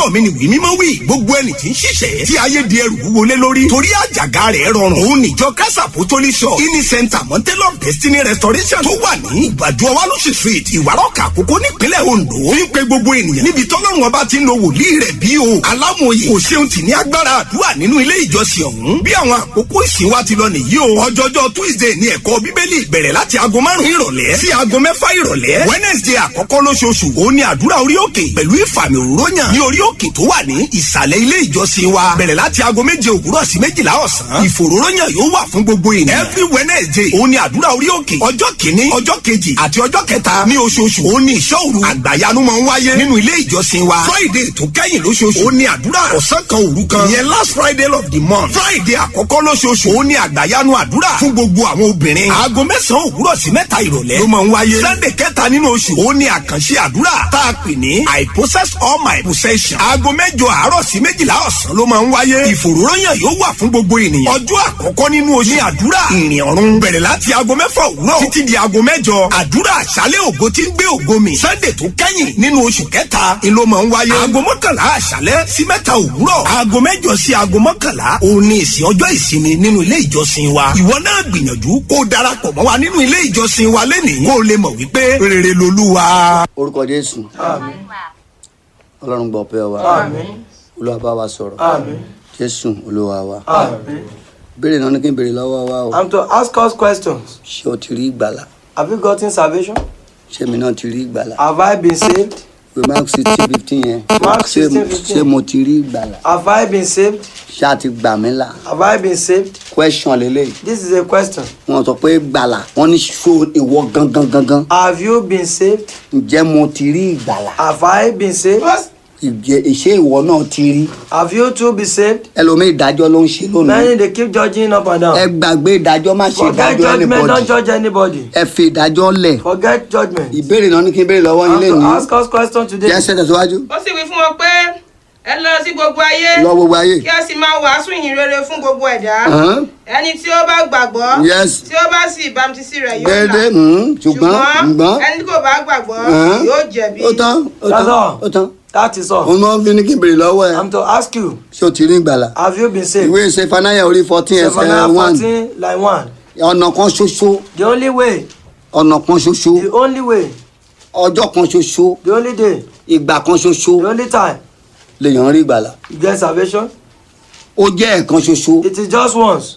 lọ́dọ̀ mi ni wí mímọ́ wí gbogbo ẹni tí ń ṣiṣẹ́ tí ayé di ẹrù wọlé lórí torí àjàgà rẹ̀ rọrùn òun níjọ kásà pòtólì shop ini center mountain of destiny restoration tó wà ní ìgbàdo ọwálóṣì street ìwárọ̀kà àkókò nípínlẹ̀ ondo ń pe gbogbo ènìyàn níbi tọ́lọ́run ọba ti ń lo wòlíì rẹ̀ bí o alámòye kò ṣeun tì ní agbára àdúrà nínú ilé ìjọsìn ọ̀hún bí àwọn àkókò ìsìn wa ti lọ nìyí o ọjọ́jọ́ tuesday ní ẹ̀kọ́ bíbélì bẹ̀rẹ̀ láti aago márùn-ún ìrọ̀lẹ́ sí aago mẹ́fà ìrọ̀lẹ́ wednesday àkọ́kọ́ lóṣooṣù òun ni àdúrà orí òkè pẹ̀lú ìfàmì òróyàn ní orí òkè tó wà ní ìsàlẹ̀ ilé ìjọsìn wa bẹ̀rẹ̀ láti aago méje òwúrọ̀ sí méjìlá ọ̀sán ìfòróróyàn yóò wà fún gbogbo ènìyàn every wednesday òun ni àdúrà orí òkè ọjọ́ kìíní ọjọ́ kejì àti ọjọ́ kẹta ní oṣooṣù òun ni ìṣọ́ òru àgbàyanu máa ń wáyé nínú ilé ìjọsìn wa friday tó kẹ́yìn lóṣooṣù òun ni àdúrà ọ̀sán kan òru kan ìyẹn last friday of the month friday àkọ́kọ́ lóṣooṣù òun ni àgbàyanu àdúrà fún gbogbo àwọn obìnrin aago mẹ́sàn-án òwúrọ̀ sí mẹ́ta ìrọ̀lẹ́ ló máa ń wáyé sunday kẹta nínú oṣù òun ni àkànṣe àdúrà tá a pè ní i possess all my possession aago mẹ́jọ àárọ̀ sí méjìlá ọ̀sán ló máa ń wáyé ìfòròyàn yóò wà fún gbogbo ènìyàn ọjọ́ àkọ́kọ́ nínú oṣù ní àdúrà ìrìn ọ̀run bẹ̀rẹ̀ láti aago mẹ́fà òwúrọ̀ títí di aago mẹ́jọ àdúrà àṣálẹ̀ ògo tí ń gbé ògo mi sunday tó kẹ́yìn nínú oṣù kẹta ni ló máa ń wáyé aago mọ́kànlá àṣálẹ̀ sí mẹ́ta òwúrọ̀ aago mẹ́jọ sí aago mọ́kànlá òun ni ìsìn ọjọ́ ìsinmi nínú ilé ìjọsìn wa ìwọ náà gbìyànjú kó o darapọ̀ mọ́ wa nínú ilé ìjọsìn wa lẹ́nìí kó o lè mọ̀ wípé rere lolúwa. orúkọ jésù Àmín. ọlọ́run gbọ́ pẹ́ wa Àmín. olúwa bá wa sọ̀rọ̀ Àmín. jésù olúwa wa Àmín. béèrè náà ní kí n béèrè lọ́wọ́ wa o I'm to ask us questions. ṣé o ti rí ìgbàlà Have you gotten salvation? ṣé mi náà ti rí ìgbàlà Have I been saved? pé mark sixteen fifteen yẹn Mark ṣé 16, 15. ṣé mo ti rí ìgbàlà Have I been saved? ṣé a ti gbà mí là Have I been saved? question lélẹ́yìí This is a question. wọn sọ pé gbàlà wọn ní ṣó ìwọ gangan gangan Have you been saved? ǹjẹ́ mo ti rí ìgbàlà Have I been saved? Ìjẹ́- ìṣe ìwọ náà ti rí Have you too been saved? ẹlòmíì ìdájọ́ ló ń ṣe lónìí Many they keep judging up and ẹ down. gbàgbé ìdájọ́ má ṣe Forget ìdájọ́ judgment, anybody don't judge anybody. ẹ fi ìdájọ́ lẹ̀ Forget judgment. ìbéèrè náà ní kí n béèrè lọ́wọ́ yín I'm lé to ní ask us question today. jẹ́ ṣẹ́ tẹ̀síwájú ó sì wí fún wọn pé ẹ lọ sí gbogbo ayé lọ gbogbo ayé kí ẹ sì máa wàásù ìyìn rere fún gbogbo ẹ̀dá Hàn? ẹni tí ó bá gbàgbọ́ Yes. tí ó bá sì bámtísì rẹ̀ yóò là déédéé mm, ṣùgbọ́n ṣùgbọ́n ẹni tí kò bá gbàgbọ́ Hàn? yóò jẹ̀bi ó tán ó That's tán all. ó tán That is all. òun máa ń fi ní kí n béèrè lọ́wọ́ ẹ I'm to ask you, ṣé o ti rí ìgbàlà have you been saved? ìwé Sefanaya orí fourteen ẹsẹ̀ Zephaniah one 14, line 1. ọ̀nà kan ṣoṣo The only way, ọ̀nà kan ṣoṣo the only way, ọjọ́ kan ṣoṣo the only day, ìgbà kan ṣoṣo the only time lèèyàn rí ìgbàlà you get salvation, ó jẹ́ ẹ̀kan ṣoṣo it is just once.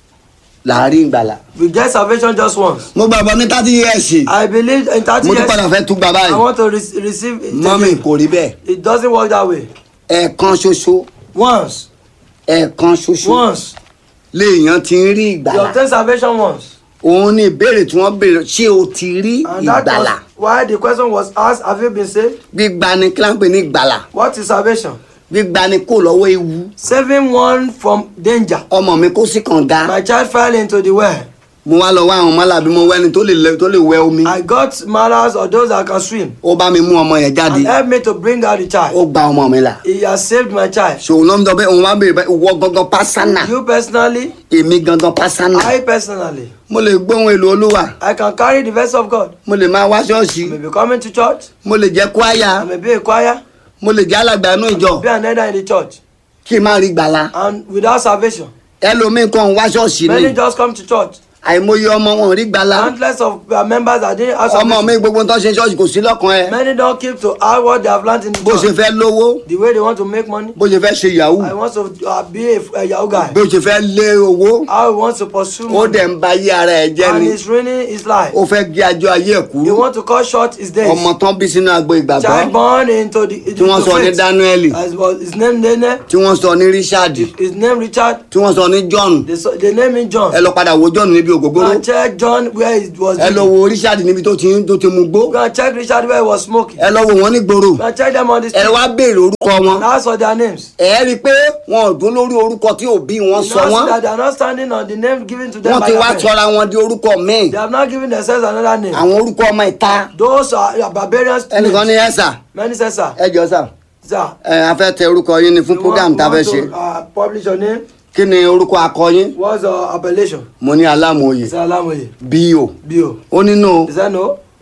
là á rí ìgbàlà. We get salvation just once. mo gbàgbọ́ ní thirty years I believe in 30 mo tún padà years, fẹ́ tún gbà I báyìí want to re- receive it. mọ́mì again. kò rí bẹ́ẹ̀ It doesn't work that way. ẹ̀ẹ̀kan ṣoṣo Once, ẹ̀ẹ̀kan ṣoṣo once. léèyàn ti ń rí You ìgbàlà obtain salvation once. òun ni ìbéèrè tí wọ́n béèrè ṣé o ti rí And that ìgbàlà was why the question was asked, have you been saved? gbígba ni kí láǹpẹ̀ ní ìgbàlà What is salvation? gbígba ni kó lọ́wọ́ ewu Saving one from danger. ọmọ mi kó sí kànga My child fell into the well. mo wá lọ wá àwọn mọ́làbí mo wẹ́ni tó lè lẹ- tó lè wẹ omi I got maras or those that can swim ó bá mi mú ọmọ yẹn jáde and help me to bring out the ó child. gba ọmọ mi là He has saved my child. ṣòwò ló ń dọ bẹ́ẹ̀ òun wá béèrè bẹ́ẹ̀ wọ gangan pásánà You personally, èmi gangan pásánà I personally, mo lè gbóhùn èlò olúwa I can carry the verse of God. mo lè máa wá ṣọ́ọ̀ṣì I may be coming to church. mo lè jẹ́ kwaya I may be a choir. mo lè jẹ́ alàgbà inú ìjọ Be an elder in the church. kí n má rí gbàlà And without salvation, ẹlòmíín kan wá ṣọ́ọ̀ṣì ni many just come to church. àìmọye ọmọ wọn ò rí gbàlà Countless of uh, members that didn't have ọmọ mi salvation. gbogbo tó ṣe ṣọ́ọ̀ṣì kò sí lọ́kàn ẹ Many don't keep to how what they have learned in the bó ṣe church. fẹ́ lówó The way they want to make money. bó ṣe fẹ́ ṣe yahoo I want to uh, be a, a Yahoo guy. bó ṣe fẹ́ lé owó How he wants to pursue ó money. dẹ̀ ń ba ayé ara ẹ̀ jẹ́ And ni he's ruining his life. ó fẹ́ gé ajọ́ ayé ẹ̀ He kúrú want to cut short his days. ọmọ tán bí sínú agbo ìgbàgbọ́ Child born into the into tí wọ́n sọ ní faith. Dáníẹ́lì As was his name Nene, tí wọ́n sọ ní Richard his name Richard. tí wọ́n sọ ní John They, so, they name him John. ẹ lọ padà wo John níbi ògógóró And check John where he was. ẹ lọ living. wo Richard níbi tó ti ń tó ti mu gbó Go and check Richard where he was smoking. ẹ lọ wo wọn ní gbòòrò Go and check them on the ẹ street. wá béèrè orúkọ wọn And ask for their names. ẹ rí i pé wọn ò dún lórí orúkọ tí òbí wọn You sọ know wọn that they are not standing on the name given to them wọn by ti their wá parents. sọra wọn di orúkọ míì They have not given themselves another name. àwọn orúkọ ọmọ ìta Those are barbarians. ẹnìkan ní ẹsà Many say, sir. ẹ jọ sà Sir. ẹ a fẹ́ tẹ orúkọ yín ni fún you program want- tá a fẹ́ you ṣe want to, uh, publish your name. kí ni orúkọ akọ yín What's your appellation? mo ní alámòye He said, Alamoye. bí o Bio. ó nínú He said, no.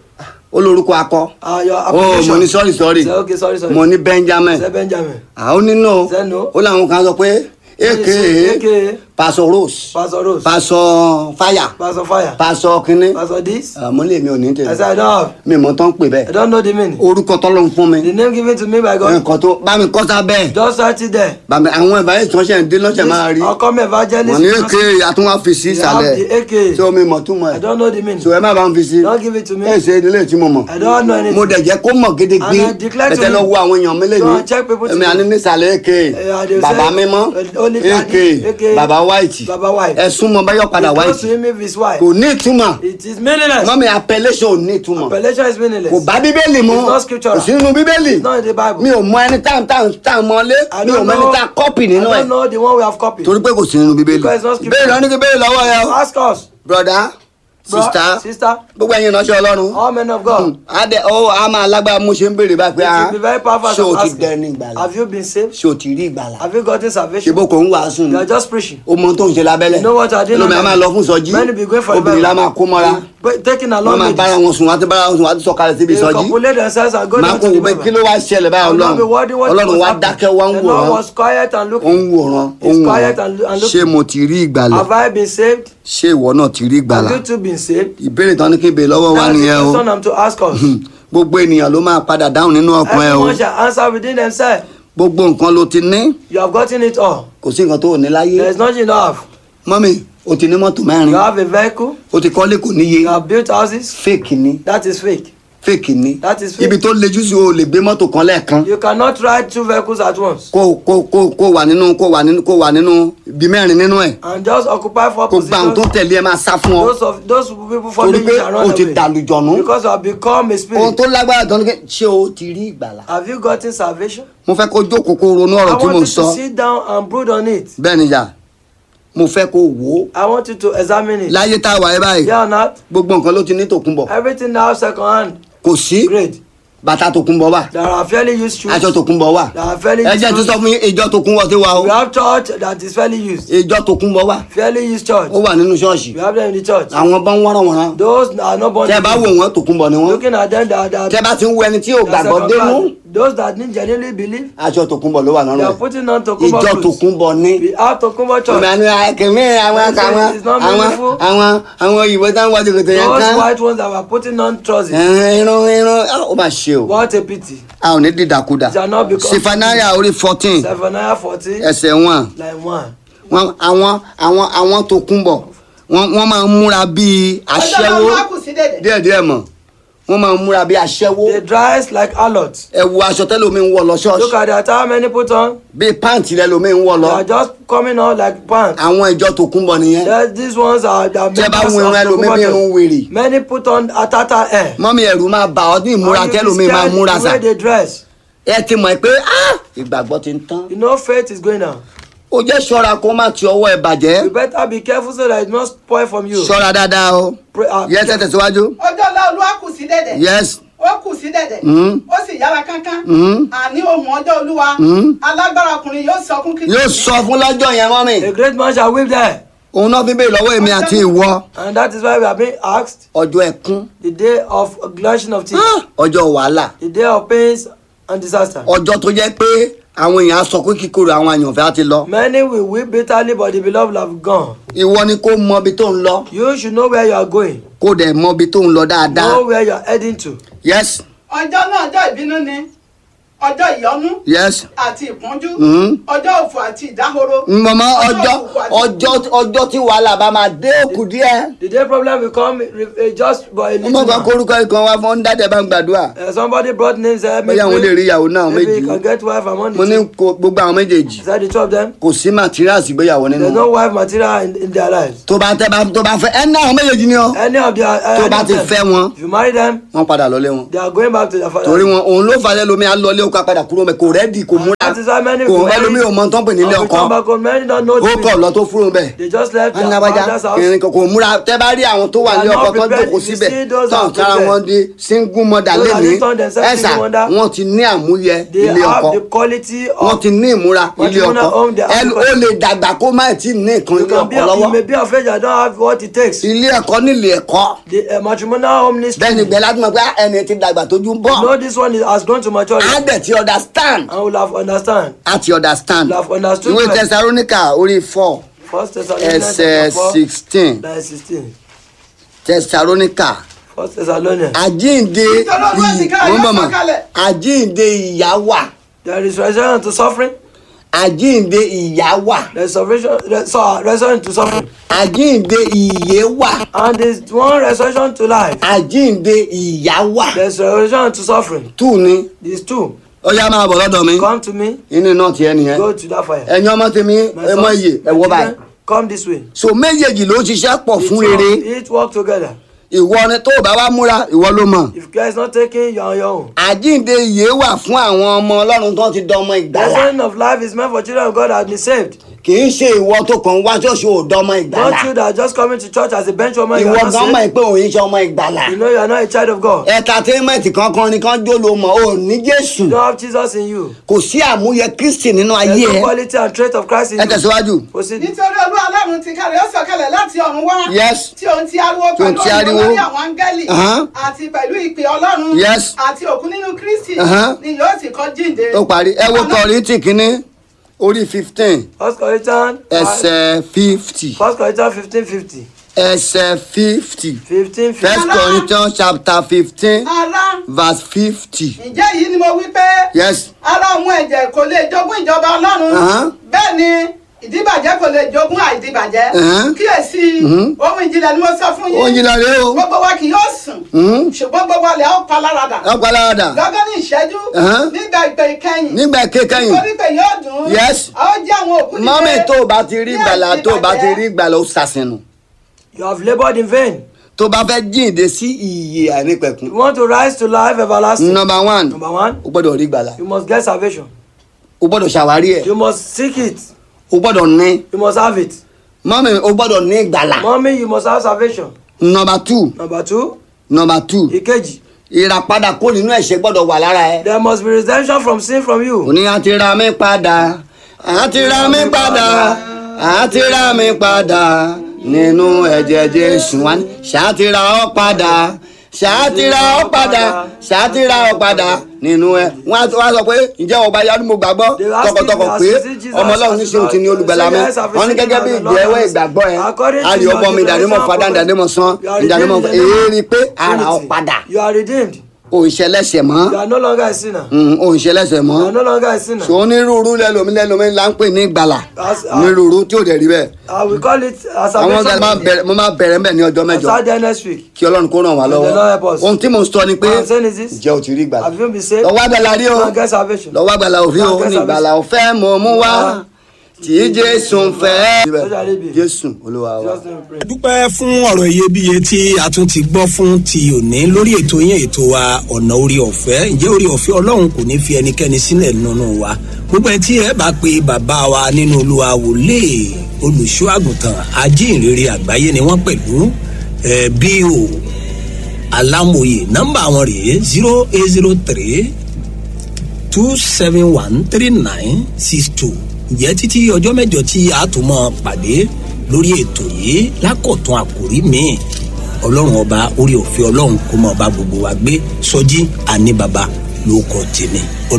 ó lórúkọ akọ Uh, your ó application. mo ní sorry sorry Say, okay, sorry, sorry. mo ní benjamin Say Benjamin. àwọn nínú Say no. ó láwọn kan sọ pé aka AKA. pastor rose Pastor Rose. pastor fire Pastor Fire. pastor kínní Pastor this. àmọ́ lèmi ò ní I tẹ̀lé said, I don't have. mi mọ̀ tán ń pè I bẹ́ẹ̀ don't know the meaning. orúkọ tọ́lọ́ ń fún mi The name given to me by God. nǹkan tó bá mi kọ́ sábẹ́ Just write it there. bàmí àwọn ìbáyé tí wọ́n ṣe ń dé lọ́sẹ̀ máa rí I'll come evangelist. wọ́n ní aka àtúnwá fi sí You have ìsàlẹ̀ the AK. tí omi mọ̀ túmọ̀ I ẹ̀ don't know the meaning. so ẹ má bá ń fi sí Don't give it to me. ẹ ṣe ilé tí mo mọ̀ I don't know anything. mo dẹ̀ jẹ́ kó mọ̀ gédégbé And I declare to bẹ̀tẹ̀ lọ him. wo àwọn èèyàn mi lẹ́nu Go and check people èmi today. àní nísàlẹ̀ aka Eh, they bàbá say, mímọ́ uh, only aka daddy, AK, bàbá white Baba White. ẹ súnmọ́ báyọ̀ padà It white goes to him if his wife. kò ní ìtumọ̀ It is meaningless. mọ́mi appellation ò ní ìtumọ̀ Appellation is meaningless. kò bá bíbélì mu It's not scriptural. kò sí nínú bíbélì It's not in the Bible. mi ò mọ ẹni tá tá tá mọ́lé I mi ò don't mọ ẹni know. tá kọ́pì I nínú ẹ̀ don't know the one we have copied. torí pé kò sí nínú bíbélì Because it's not scriptural. béèrè ọ́ ní kí béèrè lọ́wọ́ yẹ o Ask us. broda Bro, sista Sister. gbogbo ẹ̀yin ìránṣẹ́ ọlọ́run All men of God. adé ọ a máa lágbára mo ṣe ń béèrè báyìí pé It a will be very powerful as ṣé o I'm ti dẹni asking. ìgbàlà Have you been saved? ṣé o ti rí ìgbàlà Have you gotten ṣé salvation? bó kò ń wàásù ni You are just preaching. o mọ tó ń ṣe lábẹ́lẹ̀ You know what I did lómi a not máa know. lọ fún sọjí Many be going for the obìnrin la máa kó mọ́ra But taking wọ́n along máa with bára wọn sùn wọ́n á ti bára wọn sùn wọ́n á ti sọ̀kalẹ̀ síbi They ìsọjí copulate themselves and go máa down kó to the wò pé river. kí ló wá ṣẹlẹ̀ báyìí I will not be ọlọ́run wondering what ọlọ́run was wá happening. dákẹ́ wá ń The wòran Lord was quiet and ó ń looking. wòran ó He's ń quiet and- wòran and ṣé looking. mo ti rí ìgbàlà Have I been saved? ṣé ìwọ náà ti rí ìgbàlà Have you too been saved? ìbéèrè tán ní kí n béèrè lọ́wọ́ wa That's the nìyẹn o question I'm to ask us. gbogbo ènìyàn ló máa padà dáhùn nínú ọkàn ẹ o Everyone shall answer within themselves. gbogbo nǹkan ló ti ní You have gotten it all. kò sí nǹkan tó ò ní láyé There is nothing you have. mọ́mì o ti ní mọ́tò mẹ́rin You have a vehicle. o ti kọ́lé kò níye You have built houses. fake ni That is fake. fake ni That is fake. ibi tó lejú sí o lè gbé mọ́tò kan lẹ́ẹ̀kan You cannot ride two vehicles at once kó kó kó kó wà nínú kó wà nínú kó wà nínú ibi mẹ́rin nínú ẹ̀ and just occupy four kó gba àwọn tó positions. tẹ̀lé ẹ máa sá fún ọ Those of those people torí following pé you shall o run ti away dàlùjọ̀nù because you have become a ohun spirit. tó lágbára tán ni pé ṣé o ti rí ìgbàlà Have you gotten salvation? mo fẹ́ kó jókòó kó ronú I ọ̀rọ̀ tí want mo you ń sọ to sit down and brood on it. bẹ́ẹ̀ ni yà mo fẹ́ kó wò ó I want you to examine it. láyé tá a wà ẹ́ báyìí Yeah or not? gbogbo nǹkan ló ti ní tòkunbọ̀ Everything now second hand. kò sí Great. bàtà tòkunbọ̀ wà There are fairly used shoes. aṣọ tòkunbọ̀ wà There are fairly ẹ used jẹ́ tó shoes. sọ fún yín ìjọ tòkunbọ̀ tí wà o We have church that is fairly used. ìjọ tòkunbọ̀ wà Fairly used church. ó wà nínú ṣọ́ọ̀ṣì We have them in the church. àwọn bá ń wọ́nrán wọ́nrán Those are not born tẹ́ bá wò again. wọ́n tòkunbọ̀ ni wọ́n Looking at them, they are, they are, tẹ́ bá ti ń wo ẹni tí ò they are gbàgbọ́ second dénú class. Those that didn't genuinely believe, aṣọ tòkunbọ̀ ló wà they lọ́rùn are ẹ̀ putting on Tokumbo ìjọ clothes. tòkunbọ̀ ni We have Tokumbo church. ìmọ̀ àni kìmí àwọn It's àwọn not àwọn meaningful. àwọn àwọn òyìnbó táwọn wájú kòtò yẹn Those kán white ones that were putting on trousers. irun irun ó mà ṣe o What a pity. a ò ní dídàkudà Shall not become- sifanaya orí fourteen Zephaniah 14, ẹsẹ̀ wọn like 1. wọn àwọn àwọn àwọn tó kún bọ̀ wọ́n wọ́n máa ń múra bíi ọjọ́ aṣẹ́wó náà wá kù sí dẹ̀dẹ̀. díẹ̀díẹ̀ mọ̀ wọ́n máa ń múra bíi aṣẹ́wó They dress like harlots. ẹ wo aṣọ tẹ́lómi ń wọ̀ lọ Look ṣọ́ọ̀ṣì at the attire many put on. bíi pàǹtì lẹ́lómi ń wọ̀ They lọ are just coming out like pants. àwọn ìjọ tó kún bọ̀ nìyẹn That these ones are the tẹ́ bá members wo irun of ẹlòmí Tokumbo bí irun church. wèrè Many put on atata hair. mọ́mí ẹ̀rù máa bà ọ́ ní ìmúra And you tẹ́lómi be máa scared múra the sà way they dress. ẹ ti mọ̀ pé ah, ìgbàgbọ́ ti ń tán You know faith is going down. ó jẹ́ ṣọ́ra kó má ti ọwọ́ ẹ bàjẹ́ You better be careful so that it not spoil from you. ṣọ́ra dáadáa o Pray, uh, yẹ tẹ̀ tẹ̀síwájú ọjọ́ náà olúwa kù sí dẹ̀dẹ̀. yes ó kù sí dẹ̀dẹ̀. Mm. ó sì yára kánkán. Mm. àní ohun ọjọ́ olúwa. Mm. alágbára ọkùnrin yóò sọkún kí. yóò sọ fún lọ́jọ́ yẹn mọ́mí A great man shall weep there. òun náà fi béèrè lọ́wọ́ èmi àti ìwọ And that is why we are being asked ọjọ́ ẹkún the day of gnashing of teeth, Ah, ọjọ́ wàhálà the day of pains and disaster. ọjọ́ tó jẹ́ pé àwọn èèyàn á sọ pé kíkorò àwọn àyànfẹ́ á ti lọ Many will weep bitterly, but the beloved have gone. ìwọ ni kó mọ ibi tó ń lọ You should know where you are going, kó dẹ̀ mọ ibi tó ń lọ dáadáa know where you are heading to. yes ọjọ́ náà ọjọ́ ìbínú ni. ọjọ́ ìyọnú yes àti ìpọ́njú. Mm. ọjọ́ òfò àti ìdáhoro. mọ̀mọ́ ọjọ́ òkùnkùn àti ọjọ́ ọjọ́ tí wàhálà bá máa dé òkú díẹ̀ The day problem will come uh, just by a wọ́n little mọ̀ kan now. kórúkọ ikọ̀ wa fún dáadẹ́ bá ń gbàdúrà Uh, somebody brought names there. bóyá àwọn lè rí ìyàwó náà maybe méjì you can get wife among mo the ní two. kó- gbogbo àwọn méjèèjì Is that the two of them? kò sí materials ìgbéyàwó nínú There's wọn. no wife material in, in their lives. tó bá tẹ́ bá tó bá fẹ́ ẹ ní àwọn méjèèjì ni ọ Any of their uh, tó any bá of ti them, fẹ́ wọn If you marry them, wọ́n padà lọlé wọn they are going back to their father. torí wọn òun ló falẹ̀ lómi á lọlé ká padà kúrò mẹ́ kò rẹ́dì kò múra That is why many kò people ẹlòmíì ò mọ tán pè nílé Or we ọkọ come back home, many don't know ó the kọ̀ lọ tó fúrò bẹ́ẹ̀ They just left wọn ní their abájá father's house. kìnìún kan kò múra tẹ́ bá rí àwọn tó wà They ní are ọkọ not tó prepared. jókòó You síbẹ̀ see those tán are kára prepared. wọn di single mother Those are lẹ́ni the turn themselves ẹ̀sà single mother. wọn ti ní àmúyẹ They ilé have ọkọ the quality wọn of ti ní ìmúra ilé Matrimonial ọkọ home, they have ẹnu the- ó lè dàgbà kó má tí ì ní nǹkan you ilé can be ọkọ you may lọ́wọ́ be afraid I don't have what it takes. ilé ẹ̀kọ́ nílé ẹ̀kọ́ The uh, matrimonial home needs bẹ́ẹ̀ ni gbẹ láti mọ̀ pé ẹni tí dàgbà tójú ń bọ̀ know this one is, has grown to maturity á dẹ̀ ti understand and will have understand. á ti understand Will have understood ìwé well. tẹsarónìkà orí four First Thessalonians ẹsẹ̀ chapter four, sixteen verse sixteen. tẹsarónìkà First Thessalonians. àjíǹde Nítorí Olúwa ti ká ì- ayé mọ̀ mọ̀, sọ̀kalẹ̀. àjíǹde ìyá wà There is resurrection to suffering. àjíǹde ìyá wà There is resurrection, re, so, resurrection to suffering. àjíǹde ìyè wà And there is one resurrection to life. àjíǹde ìyá wà There is resurrection to suffering. tù ní These two. ó yá máa bọ̀ lọ́dọ̀ mi Come to me. inú náà tiẹ̀ nìyẹn Go to that fire. ẹ̀yin ọmọ tèmi My ẹ mọ sons, iye my ẹ wọ children, báyìí Come this way. so méjèèjì ló ń ṣiṣẹ́ pọ̀ fún rere Each work together. ìwọ ni tó o bá wá múra ìwọ ló mọ̀ If God is not taking you on your own. àjíǹde ìyè wà fún àwọn ọmọ ọlọ́run tó ti dọmọ The ìgbàlà resurrection of life is meant for children of God that have been saved. kì í ṣe ìwọ tó kàn wá ṣọ́ọ̀ṣì ò dọmọ ìgbàlà Not you that are just coming to church as a bench woman. You ìwọ are gan not mọ̀ saved. pé òun ṣe ọmọ ìgbàlà You know you are not a child of God. entertainment kankan ni kan jó lo mọ̀ ò ní jésù You don't have Jesus in you. kò sí àmúyẹ kristi nínú There's ayé no ẹ quality and trait of Christ in ẹ you. tẹ̀síwájú Proceed. nítorí olúwa ọlọ́run ti kárí ó sọ̀kalẹ̀ láti ọ̀run wá. Yes. tí òun ti ariwo Tí òun pẹ̀lú ti ariwo. olórí àwọn áńgẹ́lì. Ahán. àti pẹ̀lú ìpè ọlọ́run. Yes. àti òkú nínú kristi. Ahán. ni yóò sì kọ́ jíǹde. ó parí ẹ wo kọrìntì kínní orí fifteen First Corinthians. ẹsẹ̀ fifty First Corinthians fifteen fifty. ẹsẹ̀ fifty Fifteen first fifty. corinthians chapter fifteen ara verse fifty ǹjẹ́ yìí ni mo wí pé. yes ara òun ẹ̀jẹ̀ kò lè jogún ìjọba ọlọ́run. Ahán. bẹ́ẹ̀ ni ìdíbàjẹ́ kò lè jogún àìdíbàjẹ́. Ahán. kíyèsí ohun ìjìnlẹ̀ ni mo sọ fún ó yín. yin lọrẹ o gbogbo wa kì yóò sùn. ṣùgbọ́n gbogbo wa lè ó pa láradà. ọgbàládà lọ́gán ní ìṣẹ́jú Ahán. nígbà ìpè ìkẹyìn. nígbà kékẹyìn nítorí pé yóò dùn. Yes. a ó jẹ́ àwọn òkú dìde. mọ́mí tó o bá ti rí ní gbàlà tó o bá ti àìdíbàjẹ́. rí gbàlà ó sàṣìnù You have labored in vain. tó o bá fẹ́ jíǹde sí ìyè àìnípẹ̀kun You want to rise to life everlasting. number one Number one, o gbọ́dọ̀ rí gbàlà you must get salvation. o gbọ́dọ̀ ṣàwárí ẹ̀ You must seek it. o gbọ́dọ̀ ní You must have it. mọ́mí o gbọ́dọ̀ ní gbàlà Mommy, you must have salvation. number two Number two, number two ìkejì. ìràpadà kó nínú ẹ̀ṣẹ̀ gbọ́dọ̀ wà lára ẹ̀. There must be redemption from sin from you. òní àti ra mi padà àti ra mi padà àti ra mi padà nínú ẹ̀jẹ̀ jésù wá ní ṣàtìra ọ padà ṣàtìra ọ padà ṣàtìra ọ padà nínú ẹ wọn á wá sọ pé ǹjẹ́ ọba yanu mo gbàgbọ́ They ask tọkàntọkàn him, pé "Has he Jesus ọmọ ọlọ́run ní ṣe òun ti ní olùgbàlà mi Yes, I've wọn ní received gẹ́gẹ́ bí him as the Lord ìgbẹ́wẹ́ and ìgbàgbọ́ ẹ According to àrí your ọgbọ́n mi ìdánimọ̀ declaration, fadá ìdánimọ̀ san you are ìdánimọ̀ redeemed in the èérí pé ara ọ Trinity. padà You are redeemed. òǹṣẹlẹsẹ mọ́ You are no longer a sinner. òǹṣẹlẹsẹ mọ́ You are no longer a sinner. so onírúurú lẹlomi lẹlomi là ń pè ní ìgbàlà As- onírúurú tí ò dẹ̀ rí bẹ́ẹ̀ I will call it as àwọn ọ̀gá máa salvation. bẹ̀rẹ̀ mo máa bẹ̀rẹ̀ mbẹ̀ ní ọjọ́ I'll mẹ́jọ start there next week. kí ọlọ́run kó ràn wá May the Lord help lọ́wọ́ us. ohun tí mo ń sọ ni pé What I'm saying is this. ǹjẹ́ o ti rí ìgbàlà Have you been saved? lọ́wọ́ àgbàlá rí o Go and get salvation. lọ́wọ́ àgbàlá òfin o Go and ní get ìgbàlà ọ̀fẹ́ mo mú wá tí jésù ń fẹ́ jésù olúwa wa. Just name we pray. dúpẹ́ fún ọ̀rọ̀ iyebíye tí a tún ti gbọ́ fún ti òní lórí ètò yẹn ètò wa ọ̀nà orí ọ̀fẹ́ ǹjẹ́ orí ọ̀fẹ́ ọlọ́run kò ní fi ẹnikẹ́ni sílẹ̀ nínú wa gbogbo ẹ tí ẹ bá pe bàbá wa nínú olúwa wòlé olùṣọ́ àgùntàn ajínrere àgbáyé ni wọ́n pẹ̀lú ẹ bí o alámòye nọ́mbà wọn rèé zero eight zero three two seven one three nine six two ǹjẹ́ títí ọjọ́ mẹ́jọ tí a tún mọ́ pàdé lórí ètò yìí lákọ̀tún àkòrí míì ọlọ́run ọba orí òfin ọlọ́run kó mọ́ ọba gbogbo wa gbé sọjí àní baba ló kọ́ tèmi ó